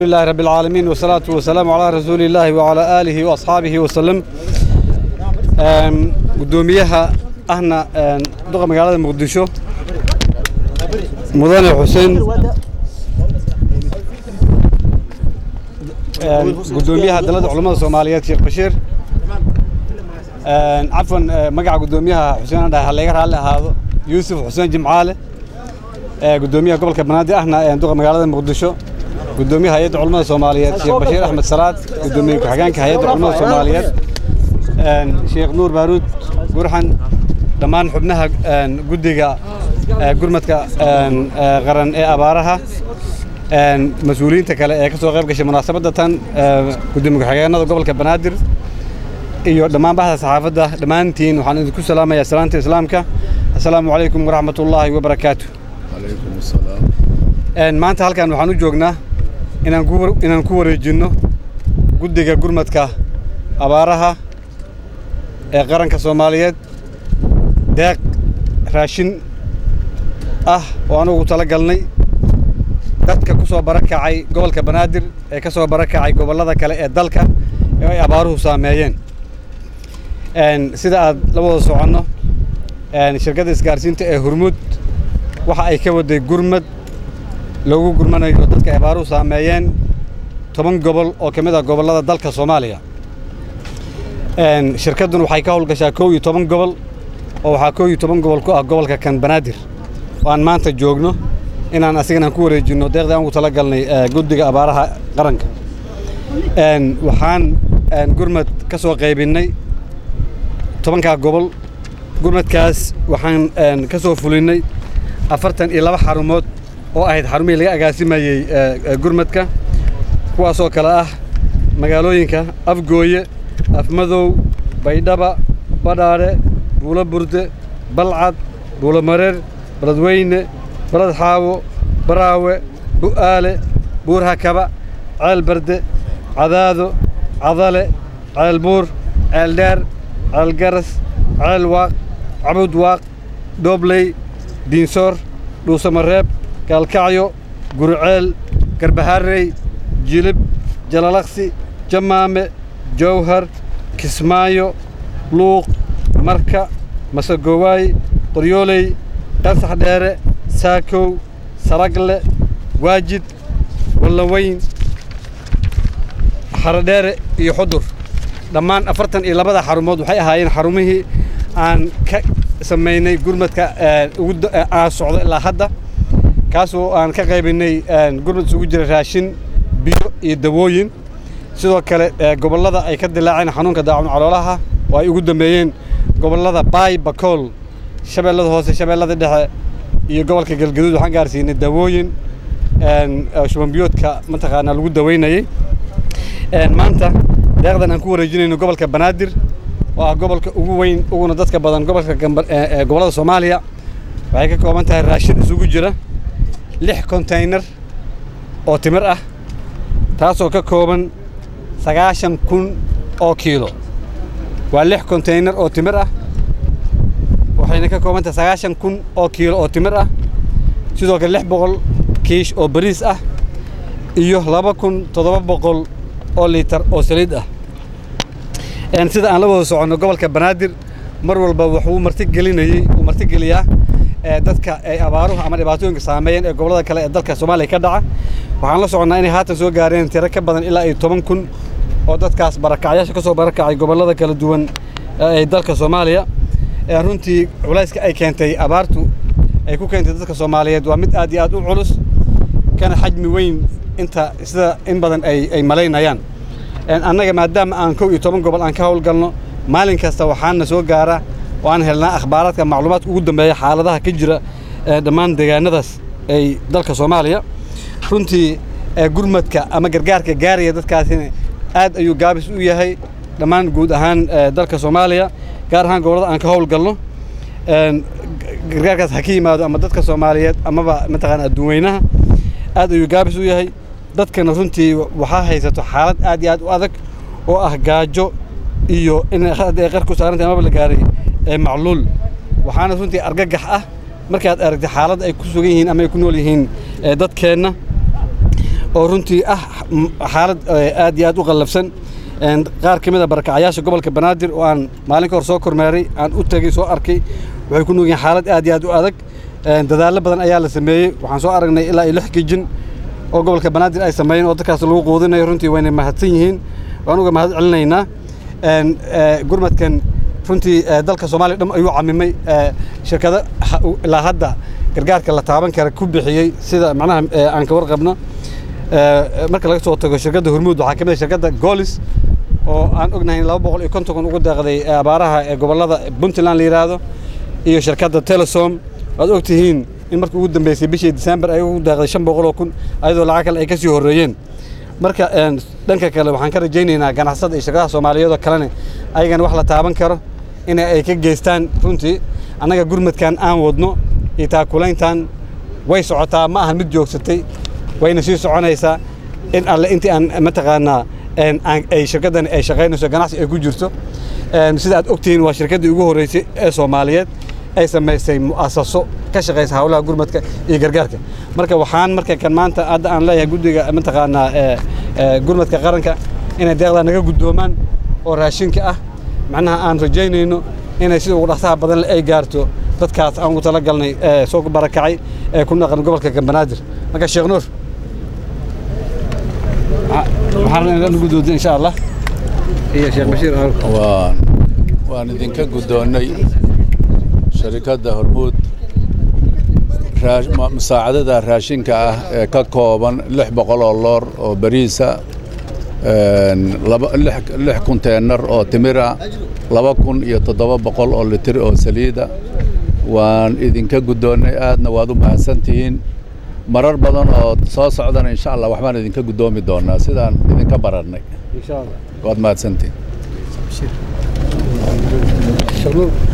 لله رب العالمين والصلاة والسلام على رسول الله وعلى آله وأصحابه وسلم أم، قدوميها أهنا أم، دقة مقالة مقدشو مدن حسين أم، قدوميها دلد علماء الصوماليات شيخ بشير أم، عفوا أم، مقع قدوميها حسين أنا هلا على هذا يوسف حسين جمعاله أه، قدوميها قبل كبنادي احنا دقة مقالة مقدشو gudoomiyaha hay-adda culamada soomaaliyeed sheekh bashiir axmed salaad gudoomiye ku-xigeenka hay-adda culamada soomaaliyeed sheekh nuur baaruud gurxan dhammaan xubnaha guddiga gurmadka qaran ee abaaraha mas-uuliyiinta kale ee ka soo qayb gashay munaasabadda tan gudoomiye ku-xigeenada gobolka banaadir iyo dhammaan baxda saxaafadda dhammaantiin waxaan idinku salaamayaa salaanta islaamka assalaamu calaykum waraxmat ullaahi wabarakaatu عليكم السلام maanta halkan waxaan u joognaa inaan ku war- inaan ku wareejinno guddiga gurmadka abaaraha ee qaranka soomaaliyeed deeq raashin ah oo anugu tala galnay dadka ku soo barakacay gobolka banaadir ee ka soo barakacay gobollada kale ee dalka ee ay abaaruhu saameeyeen Een, sida aad la wada soconno een, shirkadda isgaarsiinta ee hurmud waxa ay ka waday gurmad lagu gurmanayo dadka abaaruhu saameeyeen toban gobol oo ka mid ah gobollada dalka soomaaliya Een, shirkaddun waxay ka howlgashaa kow iyo toban gobol oo waxaa kow iyo toban gobol ku ah gobolka kan banaadir oo aan maanta joogno inaan asigana ku wareejinno deeqdii aan ugu tala galnay eh, guddiga abaaraha qaranka Een, waxaan een, gurmad ka soo qaybinnay tobankaa gobol gurmadkaas waxaan een, ka soo fulinnay afartan iyo laba xarumood oo ahayd xarumihii laga agaasimayey eh, eh, gurmadka kuwaasoo kale ah magaalooyinka afgooye afmadow baydhaba badhaadhe buulo burde balcad buulo mareer baladweyne balad xaawo baraawe bu'aale buurhakaba ceel barde cadaado cadale ceel buur ceel dheer ceel garas ceel waaq cabud waaq doobley diinsoor dhuusamareeb gaalkacyo gurceel garbaharey jilib jalalaqsi jamaame jowhar kismaayo luuq marka masagowaay qoryooley qasax dheere saakow salagle waajid wallaweyn xaradheere iyo xudur dhammaan afartan iyo labada xarumood waxay ahaayeen xarumihii aan ka samaynay gurmadka ee, ugu da- ee, aan socdo ilaa hadda kaasoo aan ka qaybinay een, gurmad isugu jira raashin biyo iyo dawooyin sidoo kale ee, gobollada ay ka dilaaceen xanuunka daacun caloolaha oo ay ugu dambeeyeen gobollada baay bakool shabeellada hoose shabeellada dhexe iyo gobolka galgaduud waxaan gaarsiinay dawooyin een, ee, shubanbiyoodka mataqaanaa lagu daweynayey Een, maanta deeqdan aan ku wareejinayno gobolka banaadir oo ah gobolka ugu weyn uguna dadka badan gobolka Gamba- ee- ee gobollada soomaaliya waxay ka kooban tahay raashin isugu jira lix konteynar oo timir ah taasoo ka kooban sagaashan kun oo kiilo waa lix konteynar oo timir ah waxayna ka kooban tahay sagaashan kun oo kiilo oo timir ah sidoo kale lix boqol kiish oo bariis ah iyo laba kun toddoba boqol oo liitar oo saliid ah Een, sida aan la wada soconno gobolka banaadir mar walba wuxuu martigelinayey uu martigeliyaa ee, dadka ay abaaruhu ama dhibaatooyinka saameeyeen ee gobollada kale ee dalka soomaaliya ka dhaca waxaan la soconnaa inay haatan soo gaareen tiro ka badan ilaa iyo toban kun oo dadkaas barakacyaasha ka soo barakacay gobollada kala duwan ee dalka soomaaliya Ee, runtii culayska ay keentay abaartu ay ku keentay dadka soomaaliyeed waa mid aad iyo aad u culus kana xajmi weyn inta sida in badan ay ay malaynayaan Een, annaga maadaama aan kow iyo toban gobol aan ka howlgalno maalin kasta waxaana soo gaara oo aan helnaa akhbaaraadka macluumaadka ugu dambeeya xaaladaha ka jira ee dhammaan deegaanadaas ay dalka soomaaliya runtii ee gurmadka ama gargaarka gaaraya dadkaasina aad ayuu gaabis u yahay dhammaan guud ahaan ee dalka soomaaliya gaar ahaan gobollada aan ka howlgalno Een, gargaarkaas ha ka yimaado ama dadka soomaaliyeed amaba mataqaana adduunweynaha aad ayuu gaabis u yahay dadkana runtii waxaa haysato xaalad aad iyo aad u adag oo ah gaajo iyo in hadda ay qar ku saarantay amaba la gaaray ee macluul waxaana runtii argagax ah markaad aragtay xaaladda ay ku sugan yihiin ama ay ku nool yihiin ee dadkeenna oo runtii ah xaalad aad iyo aad u qallafsan qaar ka mid a barakacayaasha gobolka banaadir oo aan maalin ka hor soo kormeeray aan u tegey soo arkay waxay ku nuugyihin xaalad aad iyo aad u adag dadaallo badan ayaa la sameeyey waxaan soo aragnay ilaa iyo lix gijin oo gobolka banaadir ay sameeyeen oo dadkaas lagu quudinayo runtii wayna mahadsan yihiin waan uga mahad celinaynaa gurmadkan runtii dalka soomaaliya dham ayuu camimay shirkado ilaa hadda gargaarka la taaban kara ku bixiyey sida macnaha aan ka warqabno marka laga soo tago shirkadda hormuud waxaa ka mid ah shirkadda golis oo aan ognahay laba boqol iyo konton kun ugu deeqday abaaraha ee gobollada puntland la yidhaahdo iyo shirkadda telesom waad og tihiin in markii ugu dambeysay bishii disembar ay ugu deeqday shan boqol oo kun ayadoo lacag kale ay ka sii horreeyeen marka dhanka kale waxaan ka rajaynaynaa ganacsada iyo shirkadaha soomaaliyeed oo kalena ayagana wax la taaban karo in ay ka geystaan runtii annaga gurmadkan aan wadno iyo taakulayntan way socotaa ma ahan mid joogsatay wayna sii soconaysaa in alle intii aan mataqaanaa ay shirkaddan ay shaqaynayso ganacsi ay ku jirto sida aad ogtihiin waa shirkaddii ugu horreysay ee soomaaliyeed ay samaysay mu'asaso ka shaqaysa howlaha gurmadka iyo gargaarka marka waxaan marka kan maanta hadda aan leeyahay guddiga mataqaanaa gurmadka qaranka inay deeqdaa naga guddoomaan oo raashinka ah macnaha aan rajaynayno inay sida ugu dhaqsaha badan ay gaarto dadkaas aan ugu talagalnay ee soo barakacay ee ku naqan gobolka gambanaadir marka sheekh nuur waxaan guddoonta insha allah iyo sheekh bashiir waan waan idinka guddoonnay sharikadda hormuud musaacadada raashinka ah ee ka kooban lix boqol oo loor oo bariisa lix kunteenar oo timira laba kun iyo toddoba boqol oo litir oo saliida waan idinka guddoonnay aadna waad u mahadsantihiin marar badan oo soo socdana insha allah waxbaan idinka guddoomi doonaa sidaan idinka barannay waad mahadsantihiin